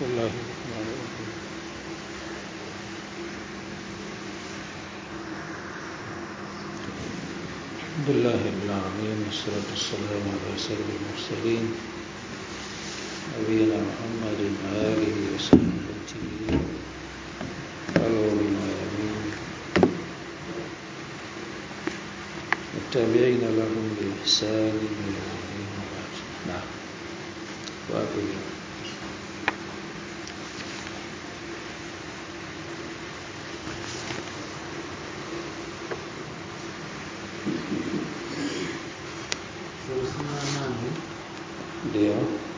بسم الله الرحمن الرحيم الحمد لله رب العالمين والصلاة والسلام على سيد المرسلين نبينا محمد وآله وصحبه الغر الميامين والتابعين لهم بإحسان إلى يوم الدين وبعد نعم وأقول ndio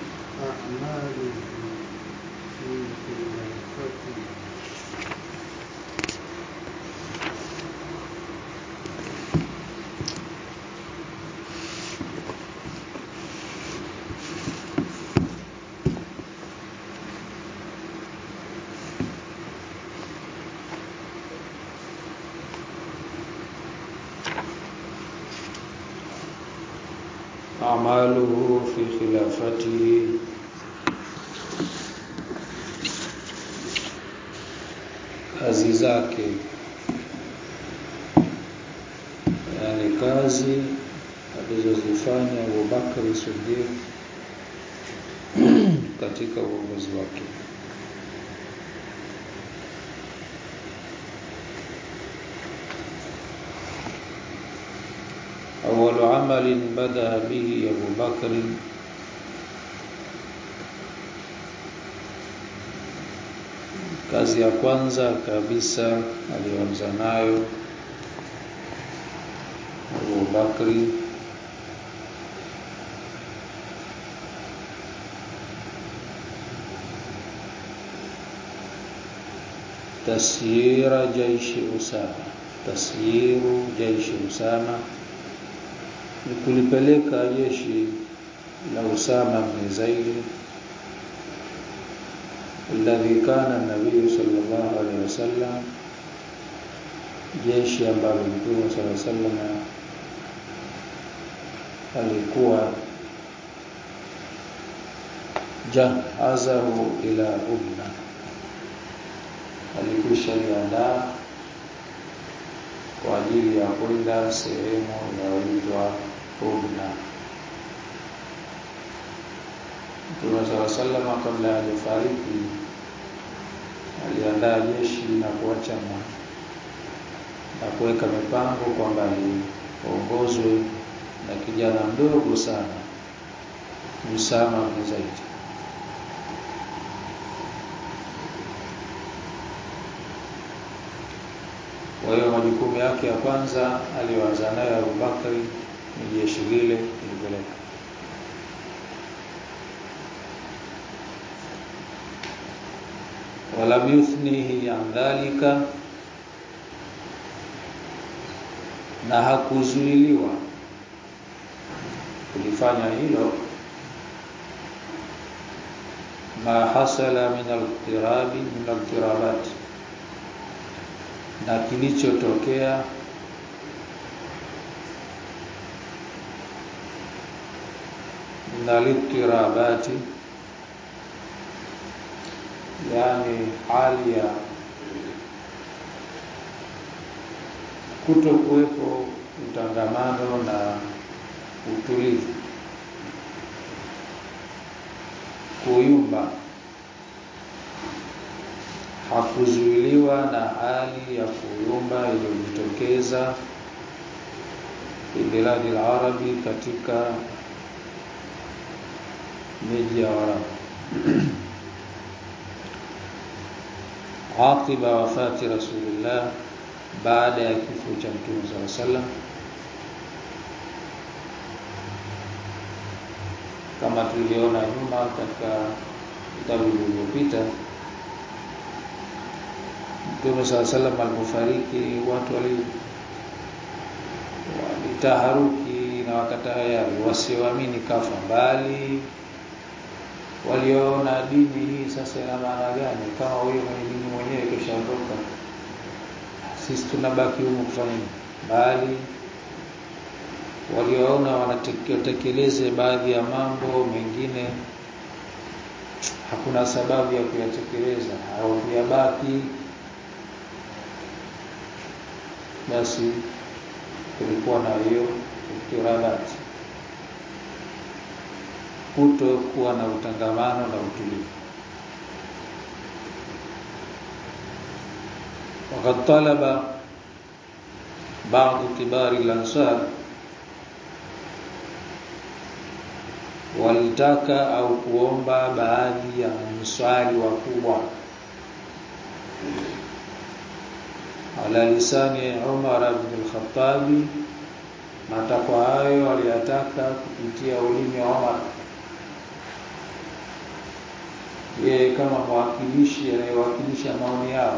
أعماله في خلافته kazi zake yani kazi alizozifanya Abubakar Siddiq katika uongozi wake أول عمل بدأ به أبو بكر kazi ya kwanza kabisa aliyoanza nayo Abu Bakri tasyira jaishi Usama tasyiru jaishi Usama ni kulipeleka jeshi la Usama bin Zaid alladhi kana nabii sallallahu alaihi wasallam jeshi ambalo mtume sallallahu alaihi wasallam alikuwa jahazahu ila ubna alikwisha liandaa kwa ajili ya kwenda sehemu inayoitwa Ubna. Mtume sala salama kabla ya kufariki aliandaa jeshi na kuacha na kuweka mipango kwamba liongozwe na kijana mdogo sana Usama bin Zaid. Kwa hiyo majukumu yake ya kwanza aliyoanza nayo Abubakari ni jeshi lile kulipeleka. Walam yuthnihi an dhalika, na hakuzuiliwa kulifanya hilo ma hasala min al-iqtirabi min al-iqtirabat na kilichotokea nalitirabati yani hali ya kutokuwepo utangamano na utulivu kuyumba hakuzuiliwa na hali ya kuyumba iliyojitokeza biladi al-arabi katika miji ya Waarabu aqiba wafati rasulillah baada ya kifo cha mtume sallallahu alaihi wasallam kama tulivyoona nyuma katika vitabu vilivyopita Mtume sala salam alipofariki watu wali walitaharuki na wakatayari wasioamini kafa mbali walioona dini hii sasa ina maana gani kama huyo mwenye dini mwenyewe kishaondoka sisi tunabaki humu kufanya nini bali walioona wanatekeleze baadhi ya mambo mengine hakuna sababu ya kuyatekeleza au kuyabaki basi kulikuwa na hiyo iftirabati kuto kuwa na utangamano na utulivu وقد طلب بعض كبار الأنصار walitaka au kuomba baadhi ya mswali wakubwa ala lisani Umar ibn al-Khattab matakwa hayo aliyataka kupitia ulimi wa Umar yeye kama mwakilishi anayewakilisha maoni yao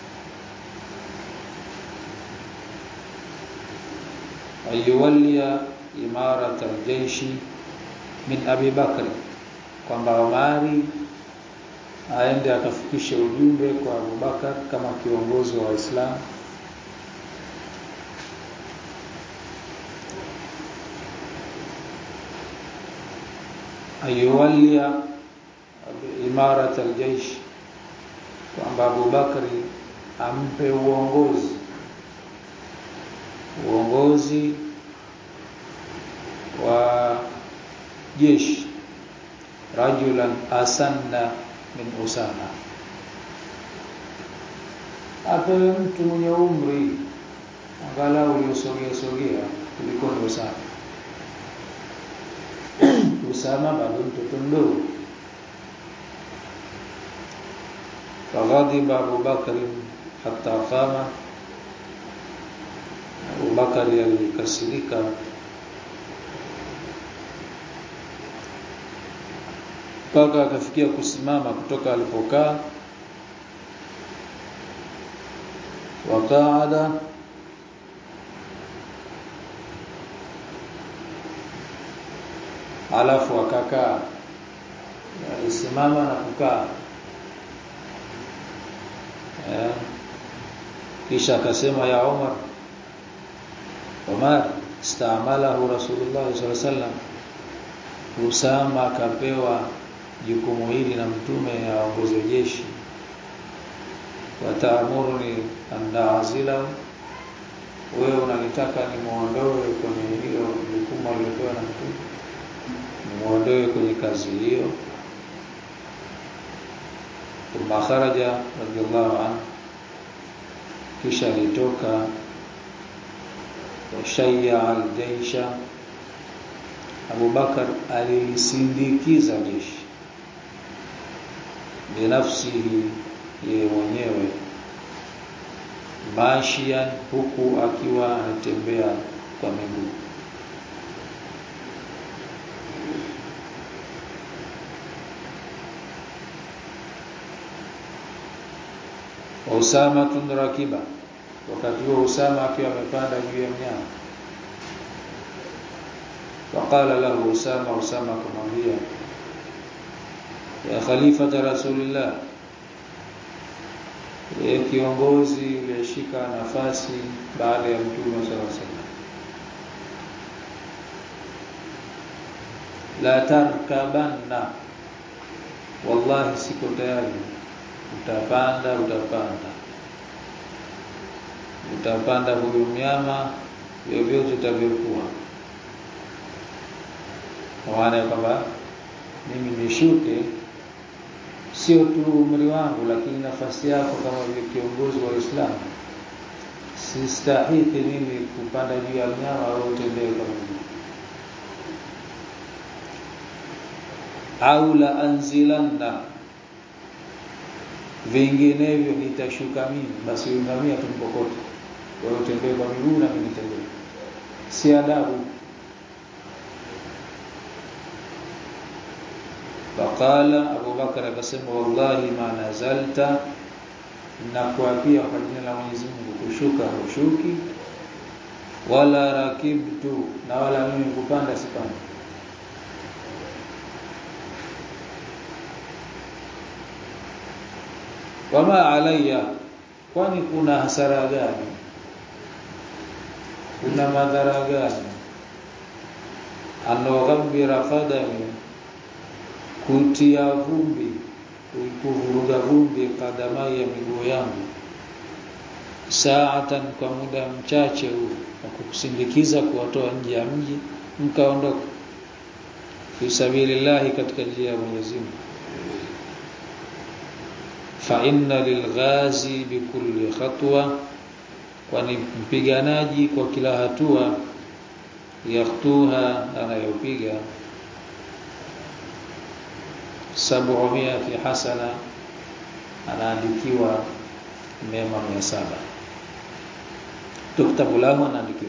ayuwalia imarat al-jaishi min Abi Bakr kwamba Omari aende akafikishe ujumbe kwa Abubakar kama kiongozi wa Waislamu ayuwalia imarat aljaish kwamba Abubakari ampe uongozi uongozi wa jeshi rajulan asanna min Usama apewe mtu mwenye umri angalau uliosogea sogea kuliko ni Usama Usama bado mtoto mdogo فغضب أبو بكر حتى قام أبو بكر alikasirika mpaka akafikia kusimama kutoka alipokaa waqaada alafu akakaa alisimama na kukaa eh, kisha akasema ya Umar Umar istamalahu Rasulullah sallallahu alaihi wasallam Usama akapewa jukumu hili na mtume aongoze jeshi wataamuruni andaazila wewe unanitaka nimuondoe kwenye hilo jukumu alilopewa na mtume nimuondoe kwenye kazi hiyo thumma kharaja radiyallahu anhu kisha alitoka washayya aljaisha Abu Bakar alilisindikiza jeshi binafsihi yeye mwenyewe mashian huku akiwa anatembea kwa miguu Usama tunrakiba wakati huo Usama akiwa amepanda juu ya mnyama faqala lahu Usama Usama kumwambia ya khalifata rasulillah ya kiongozi uliyeshika nafasi baada ya mtume sallallahu alaihi wasallam la tarkabanna wallahi siko tayari utapanda utapanda utapanda huyu mnyama vyovyote utavyokuwa maana kwamba mimi nishuke sio tu umri wangu lakini nafasi yako kama vile kiongozi wa Uislamu sistahiki mimi kupanda juu ya mnyama au utembee kama au la anzilanna vinginevyo nitashuka mimi basi ungamia tumpokote wewe utembee kwa miguu na mimi nitembee si adabu faqala Abu Bakar akasema wallahi ma nazalta na kuapia kwa jina la Mwenyezi Mungu kushuka hushuki wala rakibtu na wala mimi kupanda sipandi wama alayya kwani kuna hasara gani kuna madhara gani anoghabira qadami kutia vumbi kuvuruga vumbi kadamai ya miguu yangu saatan kwa muda mchache huu wa kukusindikiza kuwatoa nje ya mji mkaondoka fi sabilillahi katika njia ya Mwenyezi Mungu fa inna lilghazi bikulli khatwa kwani mpiganaji kwa kila hatua yaktuha anayopiga sab'umia fi hasana anaandikiwa mema 700 tuktabu lahu anaandikiwa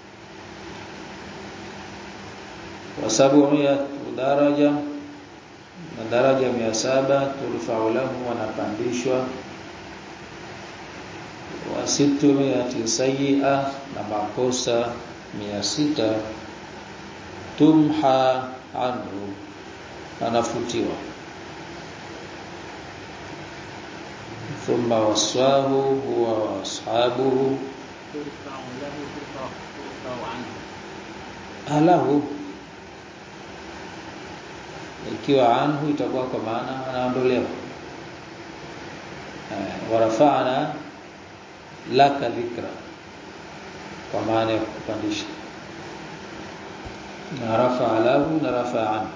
wa sab'umia daraja na daraja 700 turfa'u lahu wanapandishwa wa sittumi sayyi'a na makosa 600 tumha anhu anafutiwa thumma waswahu huwa wa ashabuhu alahu ikiwa anhu itakuwa kwa maana anaondolewa warafa'na laka dhikra kwa maana ya kupandisha na rafa lahu na rafa anhu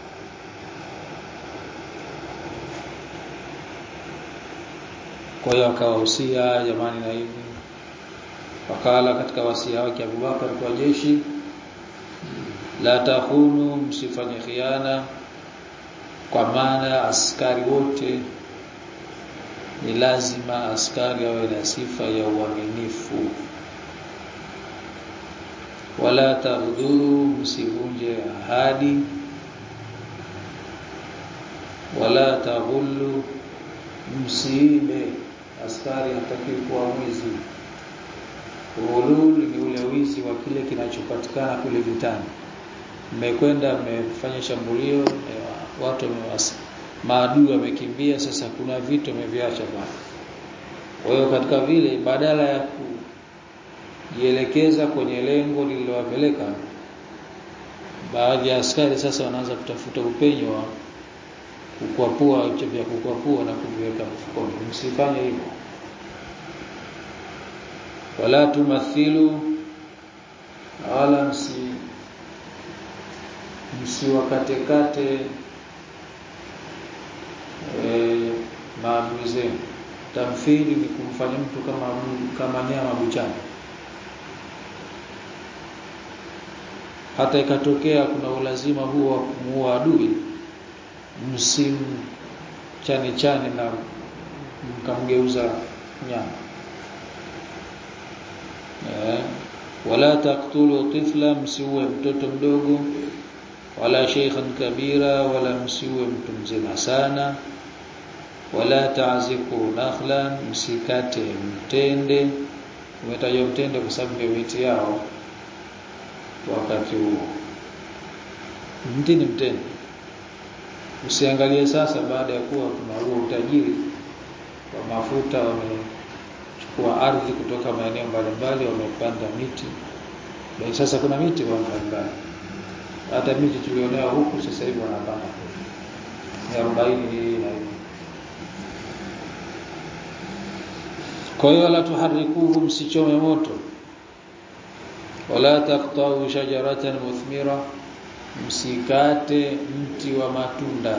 kwa hiyo akawahusia jamani na hivi wakala katika wasia wake Abubakar kwa jeshi la tahunu msifanye khiana kwa maana askari wote ni lazima askari awe na sifa ya uaminifu wala taghduru msivunje ahadi wala taghullu msiibe askari hataki kuwa mwizi Ulul ni ule wizi wa kile kinachopatikana kule vitani. Mmekwenda mmefanya shambulio, watu wamewasi. Maadui wamekimbia, sasa kuna vitu wameviacha pale. Kwa hiyo katika vile badala ya kujielekeza kwenye lengo lililowapeleka baadhi ya askari sasa wanaanza kutafuta upenyo wa kukwapua vya kukwapua na kuviweka mfukoni. Msifanye hivyo wala tumathilu wala msi msiwakatekate e, maadui zenu tamthili ni kumfanya mtu kama kama nyama buchani hata ikatokea kuna ulazima huo wa kumuua adui msimu chani chani na mkamgeuza nyama wala taqtulu tifla msiue mtoto mdogo wala sheikhan kabira wala msiue mtu mzima sana wala ta'ziku nakhlan msikate mtende umetajwa mtende kwa sababu ndio miti yao wakati huo mti ni mtende usiangalie sasa baada ya kuwa kuna huo utajiri wa mafuta wame kwa ardhi kutoka maeneo mbalimbali wamepanda miti. Basi sasa kuna miti kwa mbalimbali. Hata miti tulionea huku sasa hivi wanapanda. Ni 40 hii na hivi. Kwa hiyo wala tuharikuhu msichome moto. Wala taqta'u shajaratan muthmira msikate mti wa matunda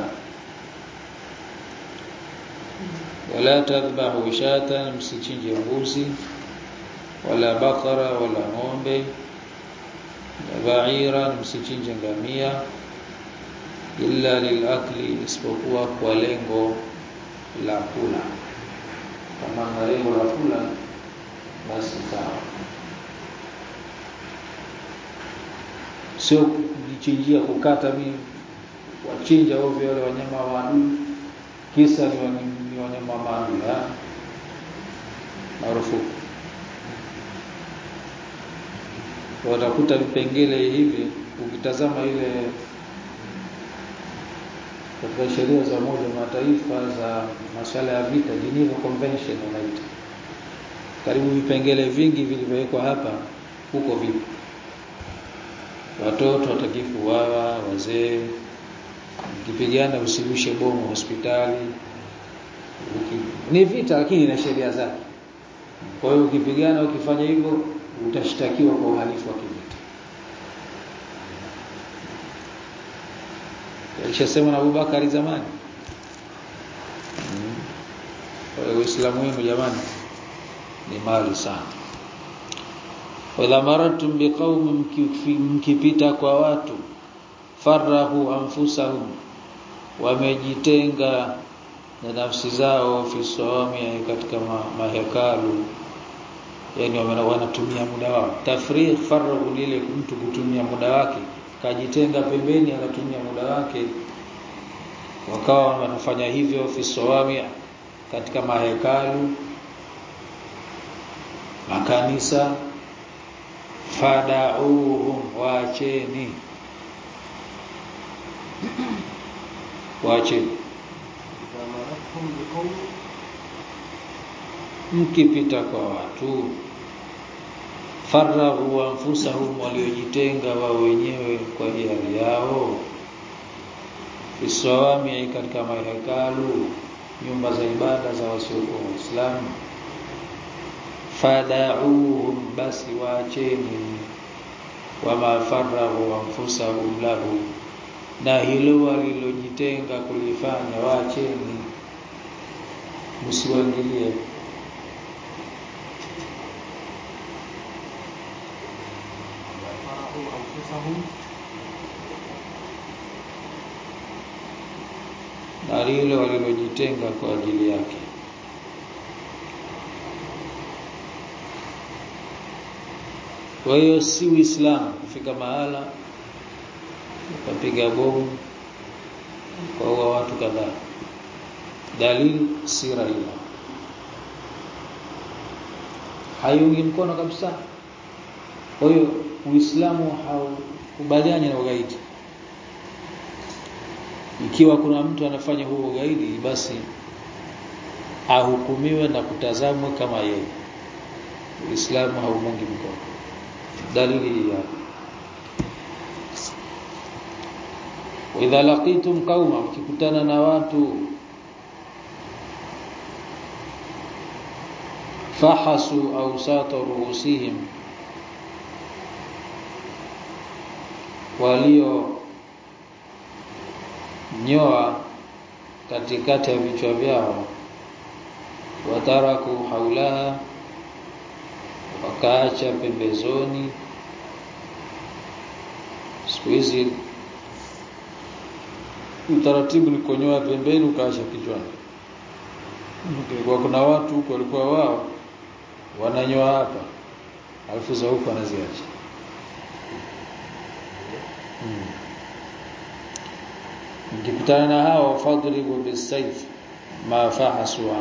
wala tadhbahu shatan msichinje mbuzi wala bakara wala ng'ombe ba'ira msichinje ngamia illa lilakli isipokuwa kwa lengo la kula kama na lengo la kula basi sawa sio kujichinjia kukata mimi wachinja ovyo wale wanyama wa adui kisa ni ni wanyama maadui marufuku watakuta vipengele hivi ukitazama ile katika sheria za Umoja wa Mataifa za masuala ya vita Geneva Convention wanaita karibu vipengele vingi vilivyowekwa hapa huko vipo watoto watakifu wawa wazee ukipigana usirushe bomu hospitali ni vita lakini ina sheria zake kwa hiyo ukipigana ukifanya hivyo utashtakiwa kwa uhalifu wa kivita alishasema na Abubakari zamani kwa hiyo Uislamu wenu jamani ni mali sana wala maratum biqaumin mkipita kwa watu farahu anfusahum wamejitenga na nafsi zao fi sawami katika ma, mahekalu yani wanatumia muda wao tafriq farahu ile mtu kutumia muda wake kajitenga pembeni akatumia muda wake wakawa wanafanya hivyo fi sawami katika mahekalu makanisa fadauhum waacheni waacheni mkipita kwa watu farahu anfusahum waliojitenga wao wenyewe kwa hiari yao fisawami katika mahekalu nyumba za ibada za wasiokuwa waislamu fadauhum basi waacheni wama farahu anfusahum lahu na hilo walilojitenga kulifanya waacheni msiwaingilie na lile walilojitenga kwa ajili yake kwa hiyo si uislamu kufika mahala ukapiga bomu kwa watu kadhaa dalili si raia haiungi mkono kabisa kwa hiyo uislamu haukubaliani na ugaidi ikiwa kuna mtu anafanya huo ugaidi basi ahukumiwe na kutazamwa kama yeye uislamu haumungi mkono dalili ya idha laqitum qauma mkikutana na watu fahasu awsata ruusihim walio nyoa katikati ya vichwa vyao wataraku haulaha wakaacha pembezoni siku hizi utaratibu ni kunyoa pembeni ukaacha kichwani kwa kuna watu huko walikuwa wao wananyoa hapa alafu za huko wanaziacha hmm. mkikutana na hao fadribu bisayf ma fahaswa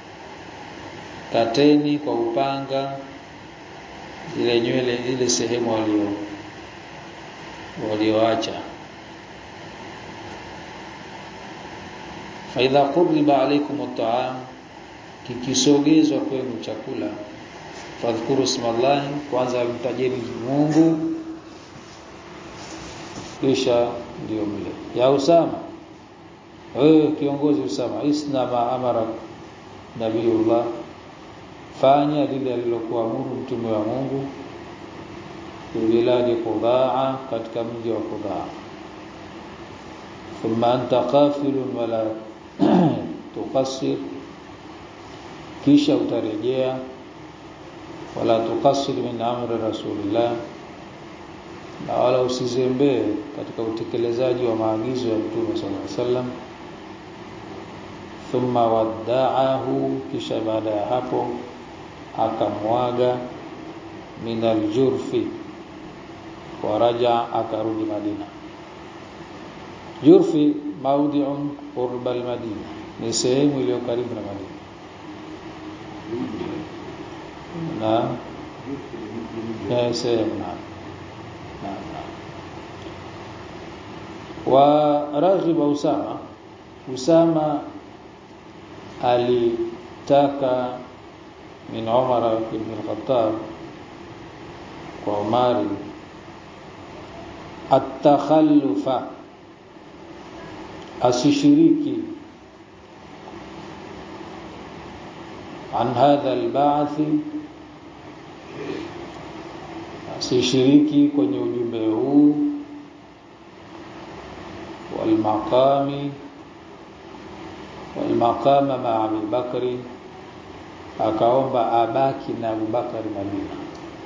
kateni kwa upanga ile nywele ile sehemu walio walioacha faidha qurriba alaykum at'am kikisogezwa kwenu chakula fadhkuru smallahi kwanza mtajeni Mungu kisha ndio mle ya Usama wewe kiongozi Usama isna ma amara nabiullah fanya lile alilokuamuru mtume wa Mungu biladi Qudaa katika mji wa Qudaa thumma anta qafilun wala tuqassir kisha utarejea wala tuqassir min amri rasulillah na wala usizembee katika utekelezaji wa maagizo ya Mtume sallallahu alaihi wasallam thumma wadda'ahu kisha baada ya hapo akamwaga min aljurfi waraja akarudi Madina Jurfi maudhi'un qurba almadina ni sehemu iliyo karibu na Madina na na sehemu na wa raghiba Usama Usama alitaka min Umar ibn al-Khattab kwa Umari atakhallufa asishiriki an hadha alba'th asishiriki kwenye ujumbe huu walmaqami walmaqama ma Abi Bakri akaomba abaki na Abu Bakari Madina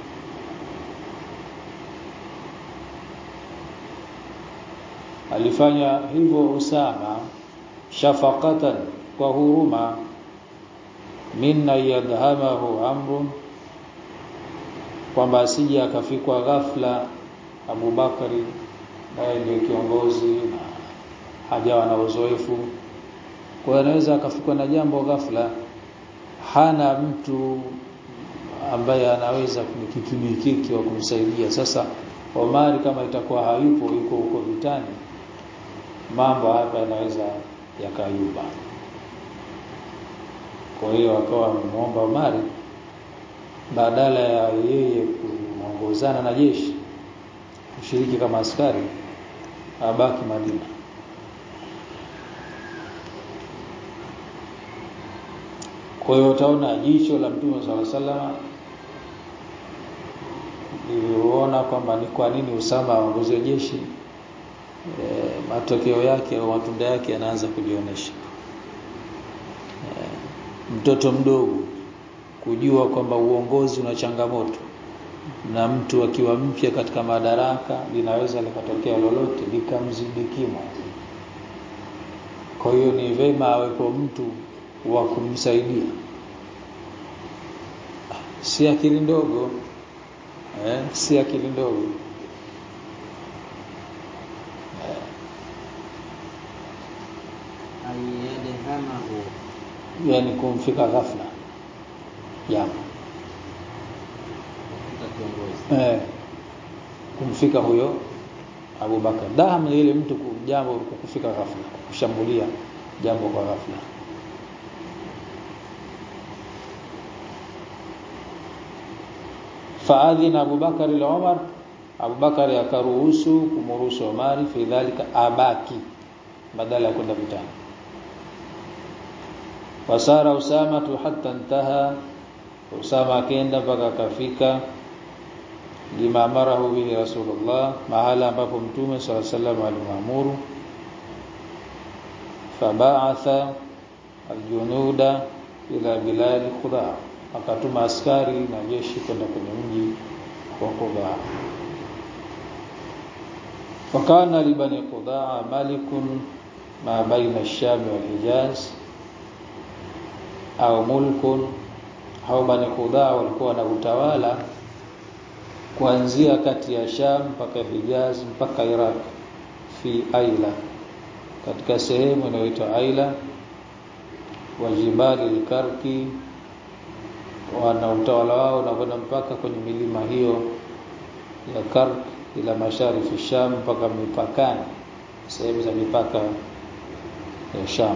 alifanya hivyo Usama shafaqatan kwa huruma minna yadhamahu amrun kwamba asije akafikwa ghafla Abu Bakari naye ndio kiongozi na hajawa na uzoefu kwa hiyo anaweza akafikwa na jambo ghafla hana mtu ambaye anaweza kumkikimikiki wa kumsaidia sasa Omari kama itakuwa hayupo yuko huko vitani mambo hapa yanaweza yakayuba kwa hiyo akawa amemuomba Omari badala ya yeye kuongozana na jeshi kushiriki kama askari abaki Madina kwa hiyo utaona jicho la Mtume swalla salama liliona kwamba ni kwa nini Usama aongoze jeshi e, matokeo yake au matunda yake yanaanza kujionyesha e, mtoto mdogo kujua kwamba uongozi una changamoto na mtu akiwa mpya katika madaraka linaweza likatokea lolote likamzidi kimo kwa hiyo ni vema awepo mtu wa kumsaidia si akili ndogo eh, si akili ndogo ayadhamahu yani kumfika ghafla jambo kiongozi eh, kumfika huyo Abu Bakar daham ile mtu jambo kufika ghafla kushambulia jambo kwa ghafla faadhina Abu Bakar ila Umar Abu Bakar akaruhusu kumruhusu Umar fi dhalika abaki badala ya kwenda vitani wasara Usama tu hatta intaha Usama akaenda mpaka akafika lima amarahu bihi Rasulullah mahala ambapo mtume swalla sallam alimwamuru faba'atha aljunuda ila bilad Qudaa akatuma askari na jeshi kwenda kwenye mji wa Qudaa wakana libani Qudaa malikun ma baina ash-Sham wal Hijaz au mulkun hao bani Qudaa walikuwa na utawala kuanzia kati ya Sham mpaka Hijaz mpaka Iraq fi Aila katika sehemu inayoitwa Aila wa jibali al-Karki wana utawala wao unakwenda mpaka kwenye milima hiyo ya Kark ila masharifi Sham mpaka mipakani sehemu za mipaka ya Sham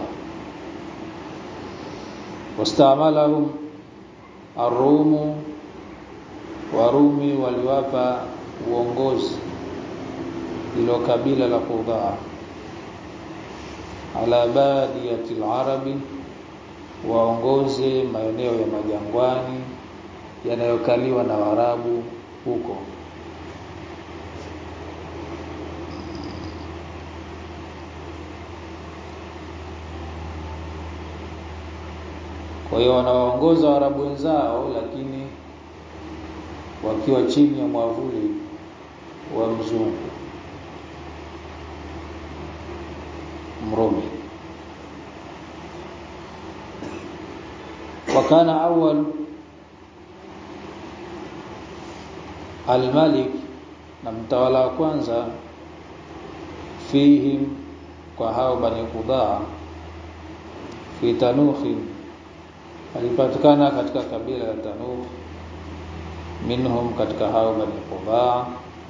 wastamalahum arumu Warumi waliwapa uongozi ilo kabila la Qudaa ala badiyati arabi waongoze maeneo ya majangwani yanayokaliwa na Waarabu huko kwa hiyo wanawaongoza Waarabu wenzao lakini wakiwa chini ya mwavuli wa mzungu Mrumi wakana awal al-Malik na mtawala wa kwanza fihim kwa hao bani Qudaa fi Tanukhi alipatikana katika kabila la Tanukh minhum katika hao bani Qudaa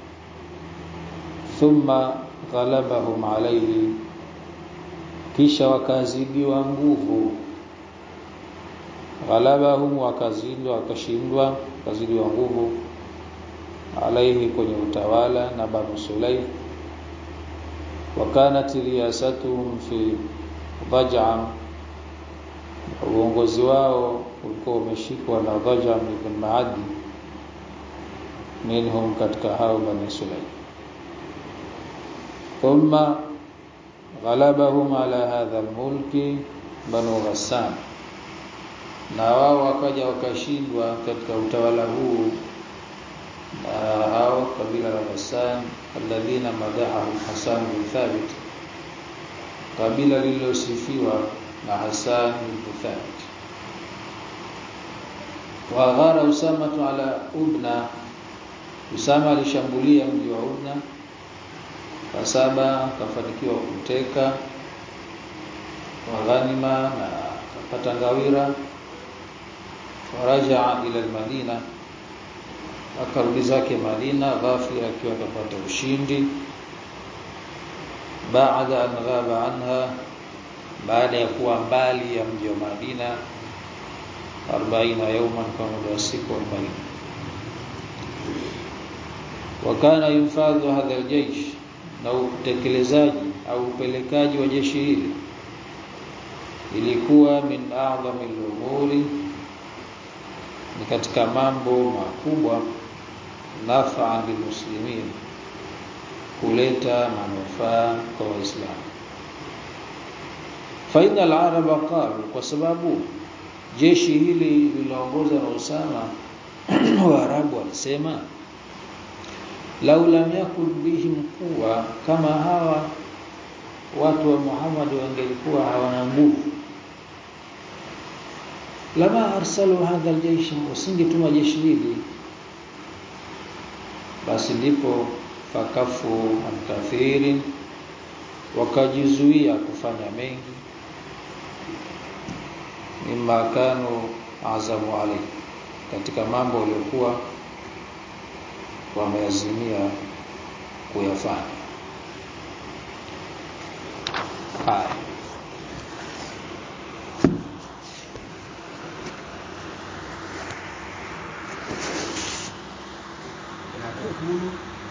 thumma ghalabahum alayhi kisha wakazidiwa nguvu ghalabahum wakazidwa wakashindwa wakazidiwa nguvu alaihi kwenye utawala na Banu Sulaim wakanat riyasatuhum fi Dhaj'am uongozi wao ulikuwa umeshikwa na Dhajam ibn Maadi minhum katika hao bani Sulaim thumma ghalabahum ala hadha almulki banu Ghassan na wao wakaja wakashindwa katika utawala huu na hao kabila la Ghassan alladhina madahahu Hasan bin Thabit kabila lililosifiwa na Hasan bin Thabit wa ghara Usama ala Ubna Usama alishambulia mji wa Ubna Kasaba kafanikiwa kuteka wa ghanima na kapata ngawira faraja ila al-Madina akarudi zake Madina ghafira akiwa akapata ushindi baada an ghaba anha baada ya kuwa mbali ya mji wa Madina 40 yauman kwa muda wa siku 40 wakana yufadhu hadha aljaysh na utekelezaji au upelekaji wa jeshi hili ilikuwa min a'zami al-umuri ni katika mambo makubwa nafaa muslimin kuleta manufaa kwa waislamu faida al-arab qalu kwa sababu jeshi hili lililoongozwa na Usama Waarabu walisema lau lam yakun bihim quwa kama hawa watu wa Muhammad wangelikuwa hawana nguvu lama arsalu hadha aljaysh usingetuma jeshi hili basi ndipo fakafu an wakajizuia kufanya mengi mimma kanu azamu alayhi katika mambo waliokuwa wameazimia kuyafanya haya يقول